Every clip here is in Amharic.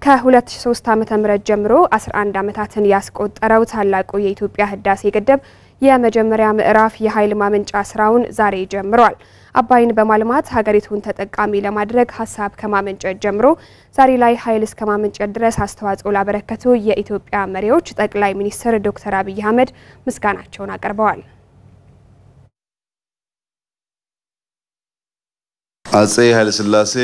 ከ2003 ዓ.ም ጀምሮ 11 ዓመታትን ያስቆጠረው ታላቁ የኢትዮጵያ ህዳሴ ግድብ የመጀመሪያ ምዕራፍ የኃይል ማመንጫ ስራውን ዛሬ ጀምሯል። አባይን በማልማት ሀገሪቱን ተጠቃሚ ለማድረግ ሀሳብ ከማመንጨት ጀምሮ ዛሬ ላይ ኃይል እስከ ማመንጨት ድረስ አስተዋጽኦ ላበረከቱ የኢትዮጵያ መሪዎች ጠቅላይ ሚኒስትር ዶክተር አብይ አህመድ ምስጋናቸውን አቅርበዋል። አጼ ኃይለሥላሴ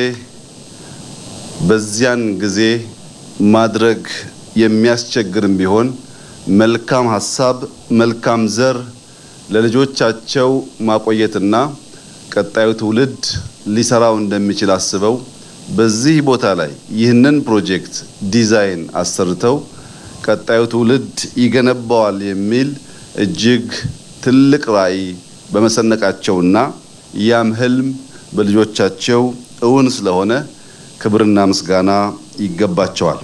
በዚያን ጊዜ ማድረግ የሚያስቸግርም ቢሆን መልካም ሀሳብ፣ መልካም ዘር ለልጆቻቸው ማቆየትና ቀጣዩ ትውልድ ሊሰራው እንደሚችል አስበው በዚህ ቦታ ላይ ይህንን ፕሮጀክት ዲዛይን አሰርተው ቀጣዩ ትውልድ ይገነባዋል የሚል እጅግ ትልቅ ራዕይ በመሰነቃቸውና ያም ህልም በልጆቻቸው እውን ስለሆነ ክብርና ምስጋና ይገባቸዋል።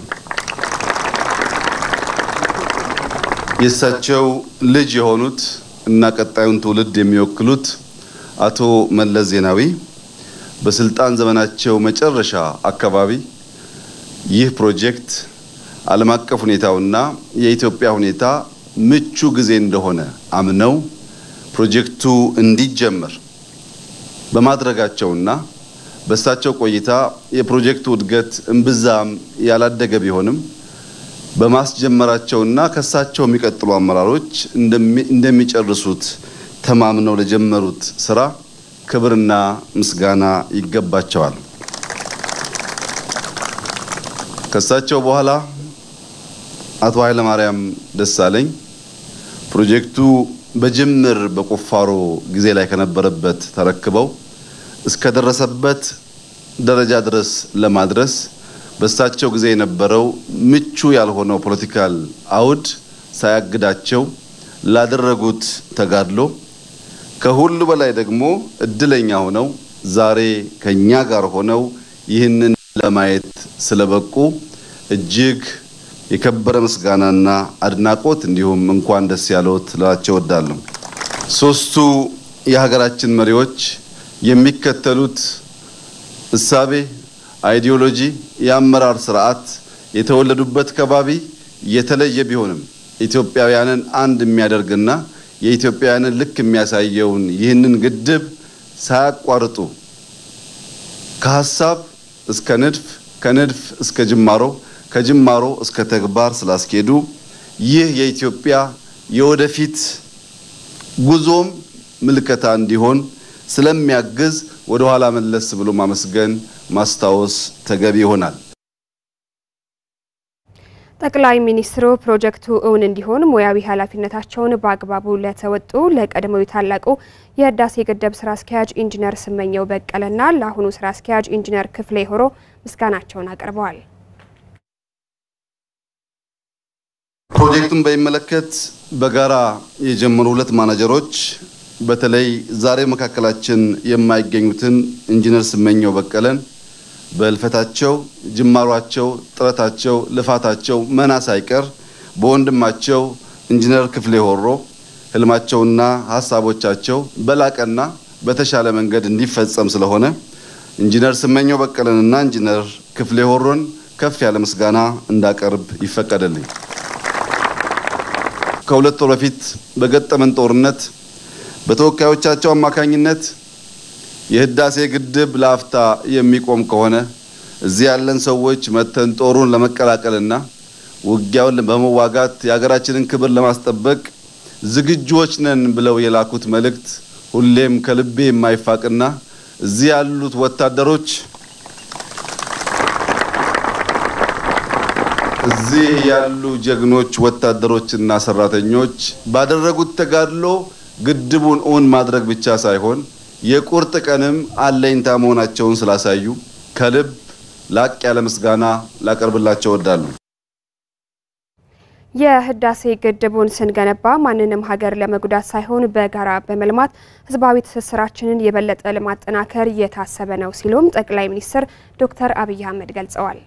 የእሳቸው ልጅ የሆኑት እና ቀጣዩን ትውልድ የሚወክሉት አቶ መለስ ዜናዊ በስልጣን ዘመናቸው መጨረሻ አካባቢ ይህ ፕሮጀክት ዓለም አቀፍ ሁኔታውና የኢትዮጵያ ሁኔታ ምቹ ጊዜ እንደሆነ አምነው ፕሮጀክቱ እንዲጀመር በማድረጋቸውና በእሳቸው ቆይታ የፕሮጀክቱ እድገት እምብዛም ያላደገ ቢሆንም በማስጀመራቸውና ከእሳቸው የሚቀጥሉ አመራሮች እንደሚጨርሱት ተማምነው ለጀመሩት ስራ ክብርና ምስጋና ይገባቸዋል። ከእሳቸው በኋላ አቶ ኃይለማርያም ደሳለኝ ፕሮጀክቱ በጅምር በቁፋሮ ጊዜ ላይ ከነበረበት ተረክበው እስከደረሰበት ደረጃ ድረስ ለማድረስ በእሳቸው ጊዜ የነበረው ምቹ ያልሆነው ፖለቲካል አውድ ሳያግዳቸው ላደረጉት ተጋድሎ ከሁሉ በላይ ደግሞ እድለኛ ሆነው ዛሬ ከኛ ጋር ሆነው ይህንን ለማየት ስለበቁ እጅግ የከበረ ምስጋናና አድናቆት እንዲሁም እንኳን ደስ ያለዎት ልላቸው እወዳለሁ። ሶስቱ የሀገራችን መሪዎች የሚከተሉት እሳቤ፣ አይዲዮሎጂ፣ የአመራር ስርዓት የተወለዱበት ከባቢ የተለየ ቢሆንም ኢትዮጵያውያንን አንድ የሚያደርግና የኢትዮጵያውያንን ልክ የሚያሳየውን ይህንን ግድብ ሳያቋርጡ ከሀሳብ እስከ ንድፍ ከንድፍ እስከ ጅማሮ ከጅማሮ እስከ ተግባር ስላስኬዱ ይህ የኢትዮጵያ የወደፊት ጉዞም ምልከታ እንዲሆን ስለሚያግዝ ወደ ኋላ መለስ ብሎ ማመስገን ማስታወስ ተገቢ ይሆናል። ጠቅላይ ሚኒስትሩ ፕሮጀክቱ እውን እንዲሆን ሙያዊ ኃላፊነታቸውን በአግባቡ ለተወጡ ለቀድሞው ታላቁ የህዳሴ ግድብ ስራ አስኪያጅ ኢንጂነር ስመኘው በቀለና ለአሁኑ ስራ አስኪያጅ ኢንጂነር ክፍሌ ሆሮ ምስጋናቸውን አቅርበዋል። ፕሮጀክቱን በሚመለከት በጋራ የጀመሩ ሁለት ማናጀሮች በተለይ ዛሬ መካከላችን የማይገኙትን ኢንጂነር ስመኘው በቀለን በህልፈታቸው ጅማሯቸው፣ ጥረታቸው፣ ልፋታቸው መና ሳይቀር በወንድማቸው ኢንጂነር ክፍሌ ሆሮ ህልማቸውና ሀሳቦቻቸው በላቀና በተሻለ መንገድ እንዲፈጸም ስለሆነ ኢንጂነር ስመኘው በቀለንና ኢንጂነር ክፍሌ ሆሮን ከፍ ያለ ምስጋና እንዳቀርብ ይፈቀደልኝ። ከሁለት ወር በፊት በገጠመን ጦርነት በተወካዮቻቸው አማካኝነት የህዳሴ ግድብ ለአፍታ የሚቆም ከሆነ እዚህ ያለን ሰዎች መተን ጦሩን ለመቀላቀልና ውጊያውን በመዋጋት የሀገራችንን ክብር ለማስጠበቅ ዝግጁዎች ነን ብለው የላኩት መልእክት ሁሌም ከልቤ የማይፋቅና እዚህ ያሉት ወታደሮች እዚህ ያሉ ጀግኖች ወታደሮችና ሰራተኞች ባደረጉት ተጋድሎ ግድቡን እውን ማድረግ ብቻ ሳይሆን የቁርጥ ቀንም አለኝታ መሆናቸውን ስላሳዩ ከልብ ላቅ ያለ ምስጋና ላቀርብላቸው እወዳለሁ። የህዳሴ ግድቡን ስንገነባ ማንንም ሀገር ለመጉዳት ሳይሆን በጋራ በመልማት ህዝባዊ ትስስራችንን የበለጠ ለማጠናከር የታሰበ ነው ሲሉም ጠቅላይ ሚኒስትር ዶክተር አብይ አህመድ ገልጸዋል።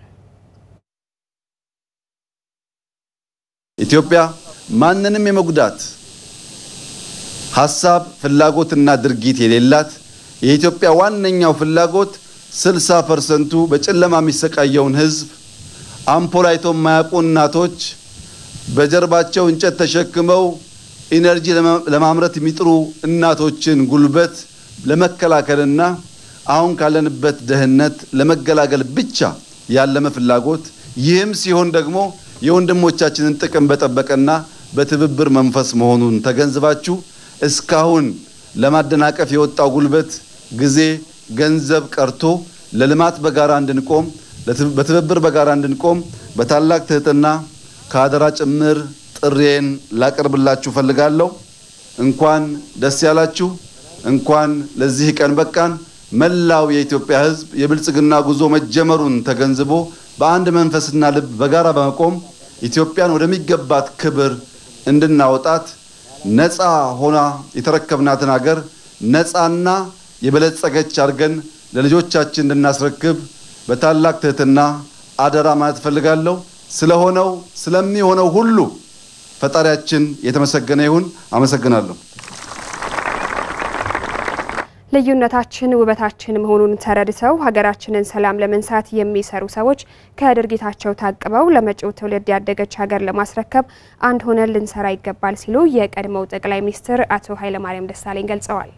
ኢትዮጵያ ማንንም የመጉዳት ሀሳብ ፍላጎትና ድርጊት የሌላት የኢትዮጵያ ዋነኛው ፍላጎት 60 ፐርሰንቱ በጨለማ የሚሰቃየውን ህዝብ አምፖል አይቶ የማያውቁ እናቶች በጀርባቸው እንጨት ተሸክመው ኢነርጂ ለማምረት የሚጥሩ እናቶችን ጉልበት ለመከላከልና አሁን ካለንበት ድህነት ለመገላገል ብቻ ያለመ ፍላጎት ይህም ሲሆን ደግሞ የወንድሞቻችንን ጥቅም በጠበቀና በትብብር መንፈስ መሆኑን ተገንዝባችሁ እስካሁን ለማደናቀፍ የወጣው ጉልበት፣ ጊዜ፣ ገንዘብ ቀርቶ ለልማት በጋራ እንድንቆም በትብብር በጋራ እንድንቆም በታላቅ ትህትና ከአደራ ጭምር ጥሬን ላቀርብላችሁ ፈልጋለሁ። እንኳን ደስ ያላችሁ፣ እንኳን ለዚህ ቀን በቃን። መላው የኢትዮጵያ ሕዝብ የብልጽግና ጉዞ መጀመሩን ተገንዝቦ በአንድ መንፈስና ልብ በጋራ በመቆም ኢትዮጵያን ወደሚገባት ክብር እንድናወጣት ነፃ ሆና የተረከብናትን ሀገር ነፃና የበለጸገች አድርገን ለልጆቻችን እንድናስረክብ በታላቅ ትህትና አደራ ማለት እፈልጋለሁ። ስለሆነው ስለሚሆነው ሁሉ ፈጣሪያችን የተመሰገነ ይሁን። አመሰግናለሁ። ልዩነታችን ውበታችን መሆኑን ተረድተው ሀገራችንን ሰላም ለመንሳት የሚሰሩ ሰዎች ከድርጊታቸው ታቅበው ለመጪው ትውልድ ያደገች ሀገር ለማስረከብ አንድ ሆነን ልንሰራ ይገባል ሲሉ የቀድሞው ጠቅላይ ሚኒስትር አቶ ኃይለማርያም ደሳለኝ ገልጸዋል።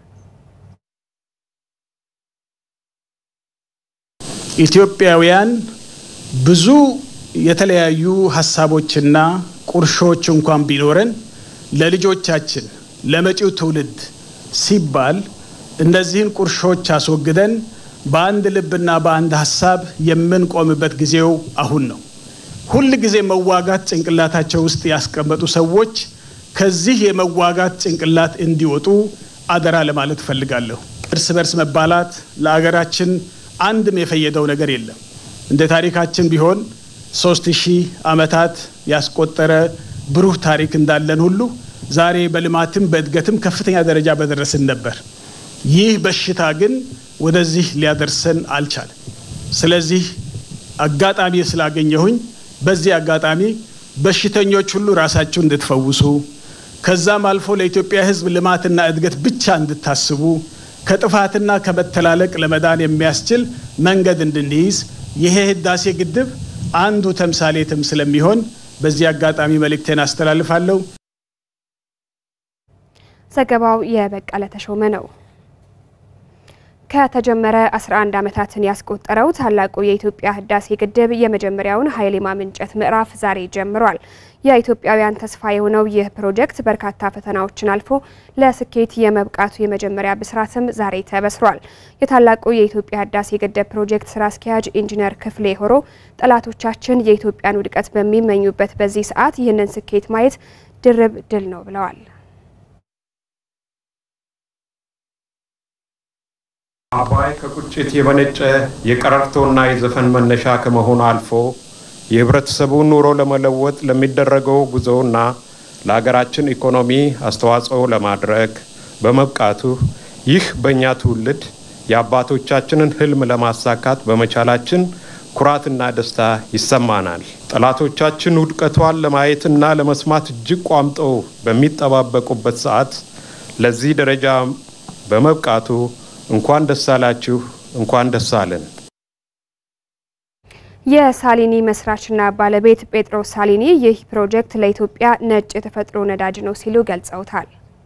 ኢትዮጵያውያን ብዙ የተለያዩ ሀሳቦችና ቁርሾች እንኳን ቢኖረን ለልጆቻችን ለመጪው ትውልድ ሲባል እነዚህን ቁርሾች አስወግደን በአንድ ልብና በአንድ ሀሳብ የምንቆምበት ጊዜው አሁን ነው። ሁል ጊዜ መዋጋት ጭንቅላታቸው ውስጥ ያስቀመጡ ሰዎች ከዚህ የመዋጋት ጭንቅላት እንዲወጡ አደራ ለማለት እፈልጋለሁ። እርስ በርስ መባላት ለአገራችን አንድም የፈየደው ነገር የለም። እንደ ታሪካችን ቢሆን ሶስት ሺህ ዓመታት ያስቆጠረ ብሩህ ታሪክ እንዳለን ሁሉ ዛሬ በልማትም በእድገትም ከፍተኛ ደረጃ በደረስን ነበር። ይህ በሽታ ግን ወደዚህ ሊያደርሰን አልቻለም። ስለዚህ አጋጣሚ ስላገኘሁኝ በዚህ አጋጣሚ በሽተኞች ሁሉ ራሳችሁ እንድትፈውሱ ከዛም አልፎ ለኢትዮጵያ ሕዝብ ልማትና እድገት ብቻ እንድታስቡ ከጥፋትና ከመተላለቅ ለመዳን የሚያስችል መንገድ እንድንይዝ ይሄ ህዳሴ ግድብ አንዱ ተምሳሌትም ስለሚሆን በዚህ አጋጣሚ መልእክቴን አስተላልፋለሁ። ዘገባው የበቀለ ተሾመ ነው። ከተጀመረ 11 ዓመታትን ያስቆጠረው ታላቁ የኢትዮጵያ ህዳሴ ግድብ የመጀመሪያውን ኃይል የማመንጨት ምዕራፍ ዛሬ ጀምሯል። የኢትዮጵያውያን ተስፋ የሆነው ይህ ፕሮጀክት በርካታ ፈተናዎችን አልፎ ለስኬት የመብቃቱ የመጀመሪያ ብስራትም ዛሬ ተበስሯል። የታላቁ የኢትዮጵያ ህዳሴ ግድብ ፕሮጀክት ስራ አስኪያጅ ኢንጂነር ክፍሌ ሆሮ ጠላቶቻችን የኢትዮጵያን ውድቀት በሚመኙበት በዚህ ሰዓት ይህንን ስኬት ማየት ድርብ ድል ነው ብለዋል። አባይ ከቁጭት የመነጨ የቀረርቶና የዘፈን መነሻ ከመሆኑ አልፎ የህብረተሰቡን ኑሮ ለመለወጥ ለሚደረገው ጉዞና ለሀገራችን ኢኮኖሚ አስተዋጽኦ ለማድረግ በመብቃቱ ይህ በእኛ ትውልድ የአባቶቻችንን ህልም ለማሳካት በመቻላችን ኩራትና ደስታ ይሰማናል። ጠላቶቻችን ውድቀቷን ለማየትና ለመስማት እጅግ ቋምጠው በሚጠባበቁበት ሰዓት ለዚህ ደረጃ በመብቃቱ እንኳን ደስ አላችሁ፣ እንኳን ደስ አለን። የሳሊኒ መስራችና ባለቤት ጴጥሮስ ሳሊኒ ይህ ፕሮጀክት ለኢትዮጵያ ነጭ የተፈጥሮ ነዳጅ ነው ሲሉ ገልጸውታል።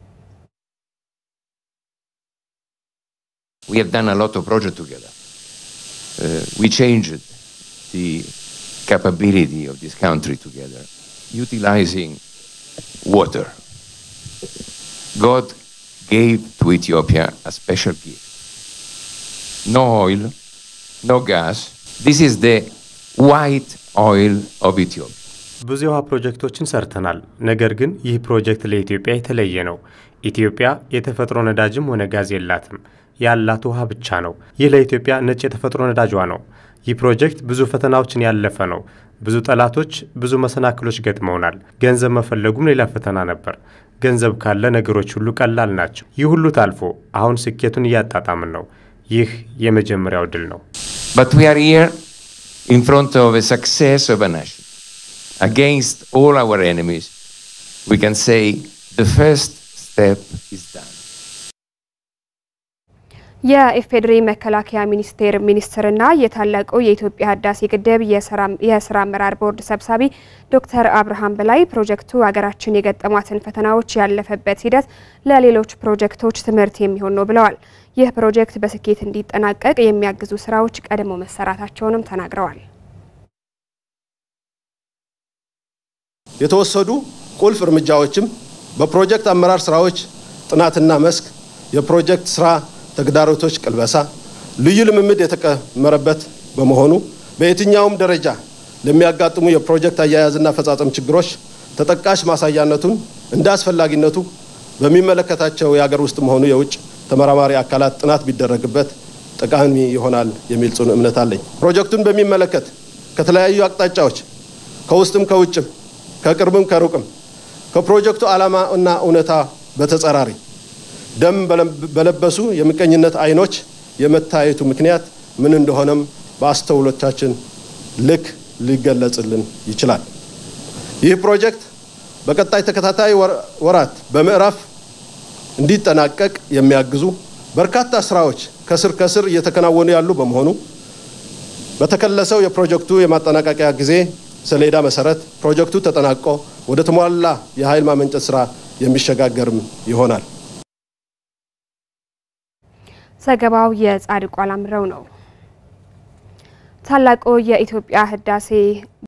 We have done a lot of projects together. Uh, we changed the capability of this country together, utilizing water. God gave to Ethiopia a special gift. No oil, no gas. This is the white oil of Ethiopia. ብዙ የውሃ ፕሮጀክቶችን ሰርተናል። ነገር ግን ይህ ፕሮጀክት ለኢትዮጵያ የተለየ ነው። ኢትዮጵያ የተፈጥሮ ነዳጅም ሆነ ጋዝ የላትም። ያላት ውሃ ብቻ ነው። ይህ ለኢትዮጵያ ነጭ የተፈጥሮ ነዳጇ ነው። ይህ ፕሮጀክት ብዙ ፈተናዎችን ያለፈ ነው። ብዙ ጠላቶች፣ ብዙ መሰናክሎች ገጥመውናል። ገንዘብ መፈለጉም ሌላ ፈተና ነበር። ገንዘብ ካለ ነገሮች ሁሉ ቀላል ናቸው። ይህ ሁሉ ታልፎ አሁን ስኬቱን እያጣጣምን ነው። ይህ የመጀመሪያው ድል ነው። But we are here in front of a success of a nation. Against all our enemies, we can say the first step is done. የኢፌዴሪ መከላከያ ሚኒስቴር ሚኒስትርና የታላቁ የኢትዮጵያ ህዳሴ ግድብ የስራ አመራር ቦርድ ሰብሳቢ ዶክተር አብርሃም በላይ ፕሮጀክቱ ሀገራችን የገጠሟትን ፈተናዎች ያለፈበት ሂደት ለሌሎች ፕሮጀክቶች ትምህርት የሚሆን ነው ብለዋል። ይህ ፕሮጀክት በስኬት እንዲጠናቀቅ የሚያግዙ ስራዎች ቀድሞ መሰራታቸውንም ተናግረዋል። የተወሰዱ ቁልፍ እርምጃዎችም በፕሮጀክት አመራር ስራዎች ጥናትና መስክ የፕሮጀክት ስራ ተግዳሮቶች ቅልበሳ ልዩ ልምምድ የተቀመረበት በመሆኑ በየትኛውም ደረጃ ለሚያጋጥሙ የፕሮጀክት አያያዝና አፈጻጸም ችግሮች ተጠቃሽ ማሳያነቱን እንደ አስፈላጊነቱ በሚመለከታቸው የሀገር ውስጥም ሆኑ የውጭ ተመራማሪ አካላት ጥናት ቢደረግበት ጠቃሚ ይሆናል የሚል ጽኑ እምነት አለኝ። ፕሮጀክቱን በሚመለከት ከተለያዩ አቅጣጫዎች ከውስጥም ከውጭም ከቅርብም ከሩቅም ከፕሮጀክቱ ዓላማ እና እውነታ በተጸራሪ ደም በለበሱ የምቀኝነት አይኖች የመታየቱ ምክንያት ምን እንደሆነም በአስተውሎቻችን ልክ ሊገለጽልን ይችላል። ይህ ፕሮጀክት በቀጣይ ተከታታይ ወራት በምዕራፍ እንዲጠናቀቅ የሚያግዙ በርካታ ስራዎች ከስር ከስር እየተከናወኑ ያሉ በመሆኑ በተከለሰው የፕሮጀክቱ የማጠናቀቂያ ጊዜ ሰሌዳ መሰረት ፕሮጀክቱ ተጠናቆ ወደ ተሟላ የኃይል ማመንጨት ስራ የሚሸጋገርም ይሆናል። ዘገባው የጻድቁ አላምረው ነው። ታላቁ የኢትዮጵያ ህዳሴ